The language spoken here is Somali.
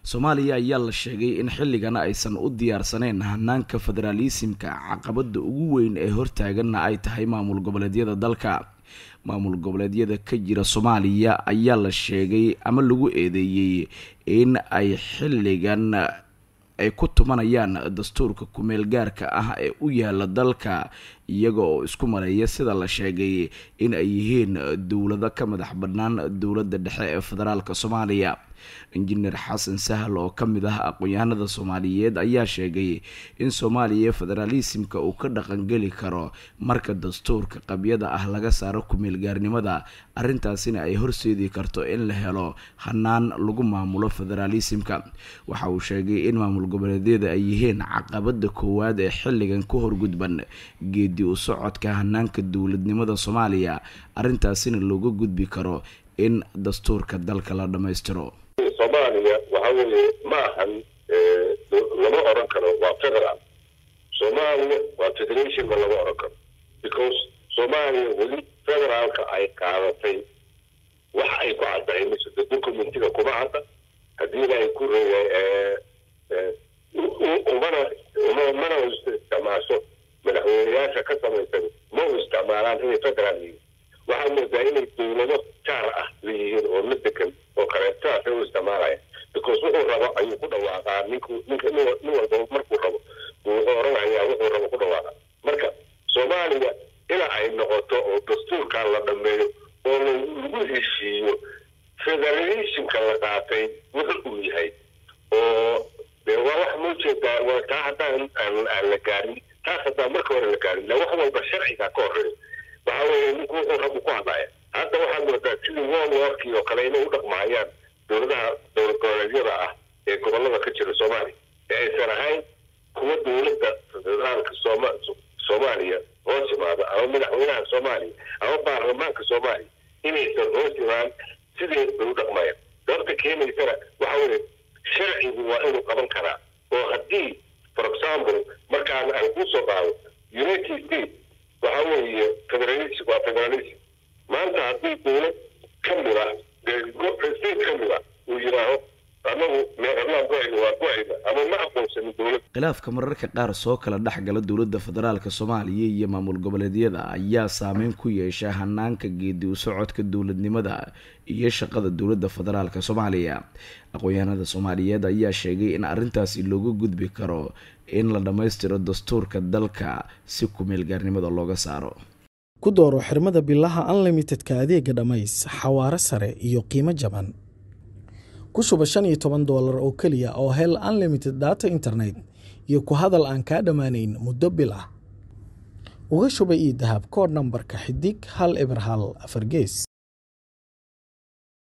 soomaaliya ayaa la sheegay in xilligan aysan u diyaarsanayn hanaanka federaalisimka caqabada ugu weyn ee hortaaganna ay tahay maamul goboleedyada dalka maamul goboleedyada ka jira soomaaliya ayaa la sheegay ama lagu eedeeyey in ay xilligan ay ku tumanayaan dastuurka kumeel gaarka ah ee u yaala dalka iyaga oo isku maleeya sida la sheegay in ay yihiin dowlado ka madax bannaan dowladda dhexe ee federaalka soomaaliya injineer xasan sahal oo ka mid ah aqoon-yahanada soomaaliyeed ayaa sheegay in soomaaliya federaalisimka uu ka dhaqangeli karo marka dastuurka qabyada ah laga saaro kumeel gaarnimada arrintaasina ay horseedi karto in la helo hanaan lagu maamulo federaalisimka waxa uu sheegay in maamul goboleedyada ay yihiin caqabada koowaad ee xilligan ka horgudban geedi u socodka hanaanka dowladnimada soomaaliya arrintaasina looga gudbi karo in dastuurka dalka la dhammaystiro soomaaliya waxa weeye ma ahan lama oran karo waa federal soomaaliya waa federationba lama oran karo because soomaaliya weli federaalka ay qaadatay wax ay ku caddahay mise documentiga kuma cadda hadiiba ay ku umana mana isticmaasho madaxweyneyaasha ka samaysan ma u isticmaalaan inay federaal yihiin waxaa moodaa inay dowlado gaar ah leeyihiin oo la degan oo kaleetaasay u isticmaalaya because wuxuu rabo ayuu ku dhawaaqaa ninku ninka nin walbaba markuu rabo wuxuu oranayaa wuxuu rabo ku dhawaaqa marka soomaaliya ilaa ay noqoto oo dastuurkan la dhameeyo oo lagu heshiiyo federalismka la qaatay wuxu uu yahay oo de waa wax moo jeedaa waa taa haddaan aan la gaarin taas haddaan marka hore la gaarin la wax walba sharciga ka horeeyo waxa weeye ninku wuxuu rabu ku hadlaya hadda waxaad moodaa sidii world warkii oo kale inay u dhaqmahayaan dowladaha dowlad goboleedyada ah ee gobolada ka jira soomaaliya ee aysan ahayn kuwa dowladda federaalka sooma soomaaliya hoos yimaado ama madaxweynaha soomaaliya ama baarlamaanka soomaaliya inaysan hoos yimaan sidee bay u dhaqmayaan sababta keenaysana waxa weeye sharcigu waa inuu qaban karaa oo haddii for example markaan aan kusoo qaado united states waxa weeye federalism waa federalism maanta haddii dowlad ka mid ah state ka mid ah uu yidhaaho anagu meeqadlaan ku-ayna waa ku-ayna ama ma aqoonsanin dowlad khilaafka mararka qaar soo kala dhexgala dowladda federaalka soomaaliya iyo maamul goboleedyada ayaa saameyn ku yeesha hanaanka geedi u socodka dowladnimada iyo shaqada dowladda federaalka soomaaliya aqoon-yahanada soomaaliyeed ayaa sheegay in arrintaasi looga gudbi karo in la dhammaystiro dastuurka dalka si kumeel gaarnimada looga saaro ku dooro xirmada bilaha unlimitedka adeega dhammays xawaaro sare iyo qiimo jaban ku shuba shan iyo toban doolar oo keliya oo hel unlimited data internet iyo ku hadal aan kaa dhammaanayn muddo bil ah uga shuba io dahab koodh nambarka xidig hal eber hal afar gees